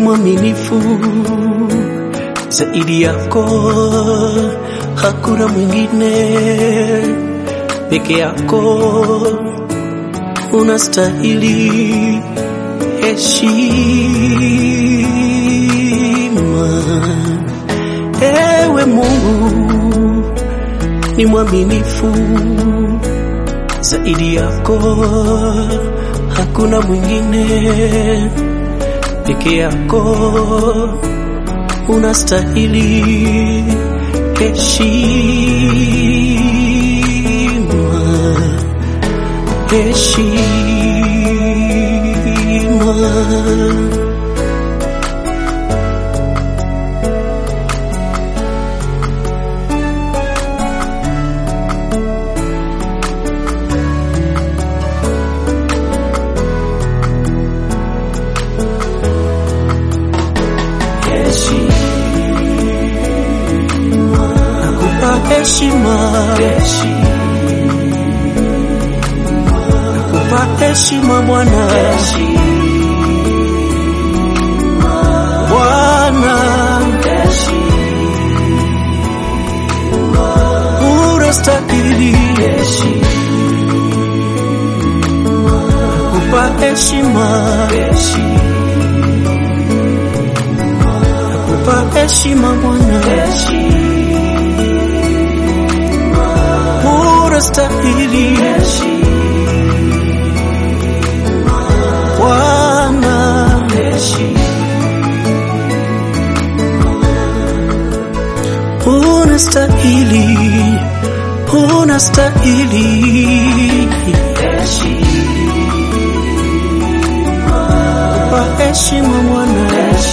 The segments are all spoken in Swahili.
mwaminifu zaidi yako, hakuna mwingine, peke yako unastahili heshima. Ewe Mungu ni mwaminifu zaidi yako, hakuna mwingine, peke yako unastahili heshima, heshima. Nakupa heshima, nakupa heshima Bwana, Bwana unastahili, nakupa heshima, nakupa heshima Bwana, unastahili Bwana. unastahili, unastahili kwa heshima Bwana,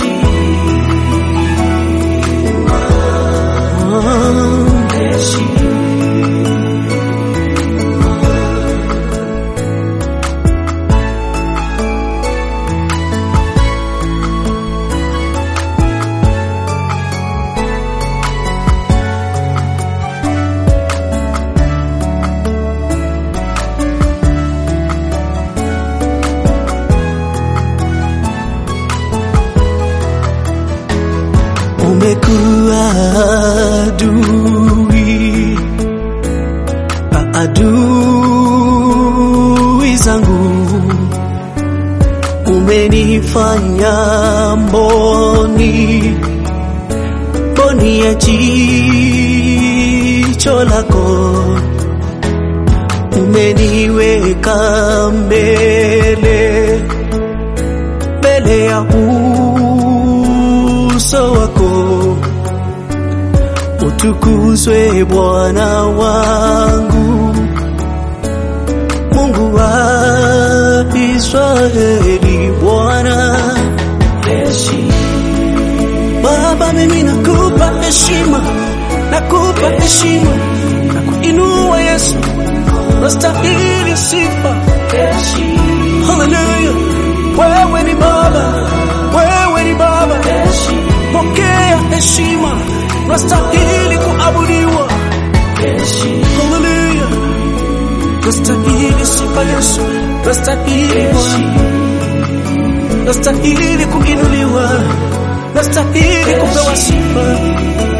umekuwa adui, adui zangu, umenifanya mboni, mboni ya jicho lako, umeniweka mbele, mbele ya uso wako, utukuzwe Bwana wangu, Mungu wa Israeli, Bwana Baba, mimi nakupa heshima, nakupa heshima na kuinua Yesu, nastahili sifa. Haleluya, wewe ni Baba, wewe ni Baba, pokea heshima, nastahili kuabudiwa. Haleluya, nastahili sifa Yesu, nastahili Bwana, nastahili kuinuliwa, nastahili kupewa sifa.